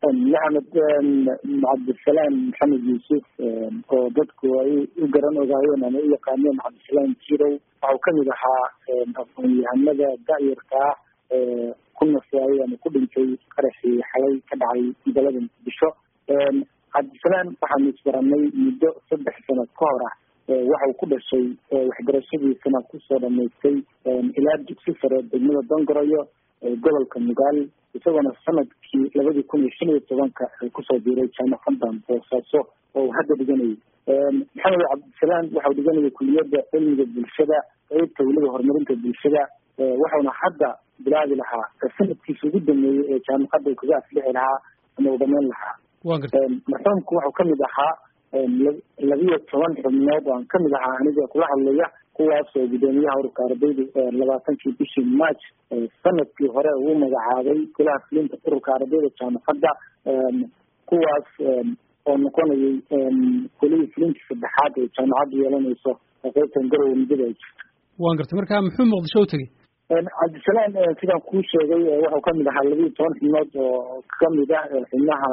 maxamed cabdisalaam maxamed yuusuf oo dadku ay u garan ogaayeen ama u yaqaaneen cabdisalaam jirow waxau kamid ahaa aqoon-yahanada da-yarka ah ee ku nafwaayey ama ku dhintay qaraxii xalay ka dhacay magaalada muqdisho cabdisalaam waxaanu isbaranay muddo saddex sanad ka hor ah waxau ku dhashay waxbarashadiisana kusoo dhamaystay ilaa dugsi sare degmada dongoroyo gobolka mugaal isagoona sanadkii labadii kun iyo shan iyo tobanka kusoo biiray jaamacadan boosaaso oo hadda dhiganayay maxamed cabdisalaam waxau dhiganayay kuliyadda cilmiga bulshada qeybta weliba horumarinta bulshada waxauna hadda bilaabi lahaa sanadkiisa ugu dameeyey ee jaamacadda uu kaga aflixi lahaa ama uu dhamayn lahaa marxuumku waxau kamid ahaa labiyo toban xubnood aan kamid ahaa aniga kula hadlaya kuwaas oo guddoomiyaha ururka ardayda labaatankii bishii march sanadkii hore uu magacaabay golaha fulinta ururka ardayda jaamacadda kuwaas oo noqonayay golihii fulintii saddexaad ee jaamacaddu yeelanayso qeybtan garowe muddada ay jirto waan gartay marka muxuu muqdisho u tegey cabdisalaam sidaan kuu sheegay waxau kamid ahaa labiyo toban xubnood oo kamid ah xubnaha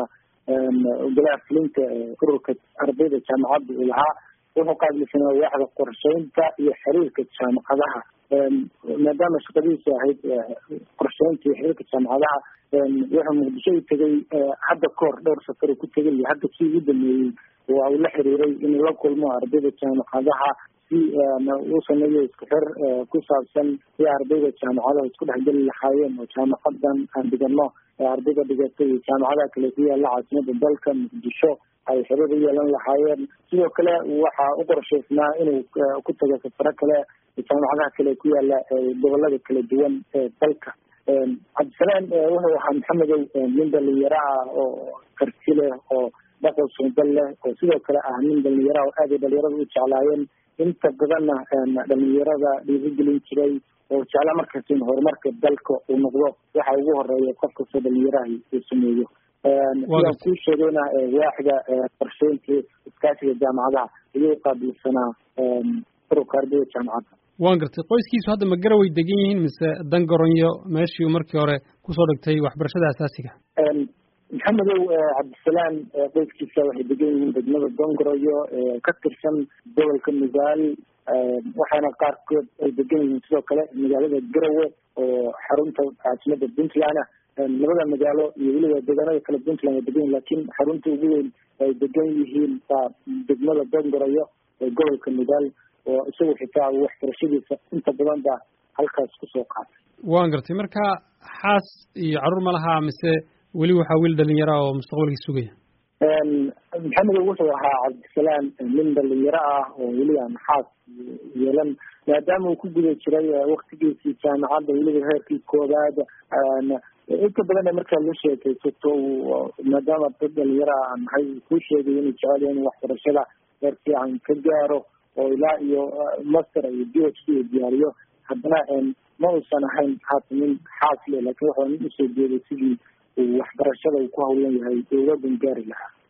golaha fulinta ururka ardayda jaamacadda uu lahaa wuxuu qaabilsanaa waaxda qorsheynta iyo xiriirka jaamacadaha maadaama shaqadiisu ahayd qorsheynta iyo xiriirka jaamacadaha wuxuu muqdisho u tegay hadda kahor dhowr safar ku tegay iyo hadda kii ugu dameeyey waa uu la xiriiray inuu la kulmo ardayda jaamacadaha si uu sameeyo isku xir ku saabsan si ardayda jaamacadaha isku dhexgeli lahaayeen oo jaamacadan aan dhigano ardayda dhigatay iyo jaamacadaha kale ku yaala caasimada dalka muqdisho ay xiriir u yeelan lahaayeen sidoo kale waxaa u qorshaysnaa inuu ku tago safaro kale jaamacadaha kale ku yaala gobolada kala duwan ee dalka cabdisalaam wuxuu ahaa maxamedow nin dhalinyaro ah oo karti leh oo dhaqan suuban leh oo sidoo kale ah nin dhalinyaro ah oo aad ay dhalinyarada u jeclaayeen inta badanna dhalinyarada dhiirigelin jiray oo jecla markaas in horumarka dalka uu noqdo waxa ugu horeeya qof kastoo dhalinyaraha uu sameeyo sidaan kuu sheegayna waaxda qorsheynta iskaashiga jaamacadaha ayuu qaabilsanaa ururka ardayda jaamacadda waan gartay qoyskiisu hadda ma garaway degan yihiin mise dangaronyo meeshii markii hore kusoo dhigtay waxbarashada asaasiga maxamedow cabdisalaam qoyskiisa waxay degan yihiin degmada dongoroyo ka tirsan gobolka mugaal waxaana qaarkood ay degan yihiin sidoo kale magaalada garowe oo xarunta caasimada puntland ah labada magaalo iyo weliba deegaanada kale puntland ay degan yihin lakin xarunta ugu weyn ay degan yihiin waa degmada dongoroyo ee gobolka mugaal oo isagu xitaa waxbarashadiisa inta badan ba halkaas kusoo qaatay waan gartay marka xaas iyo carruur ma lahaa mise weli waxaa wiil dhalinyara oo mustaqbalkii sugaya maxamedow wuxuu ahaa cabdisalaam nin dhalinyaro ah oo weli aan xaas yeelan maadaama uu ku guda jiray waktigiisii jaamacadda weliba heerkii koobaad inta badan markaa la sheekaysato maadaama dad dhalinyaro ah nahay kuu sheegay inuu jecel yahay in waxbarashada heer fiican ka gaaro oo ilaa iyo master iyo b h d uu diyaariyo haddana ma uusan ahayn haata nin xaas le lakin wuxuu nin usoo jeeday sidii uu waxbarashada uu ku hawlan yahay dowladan gaari lahaa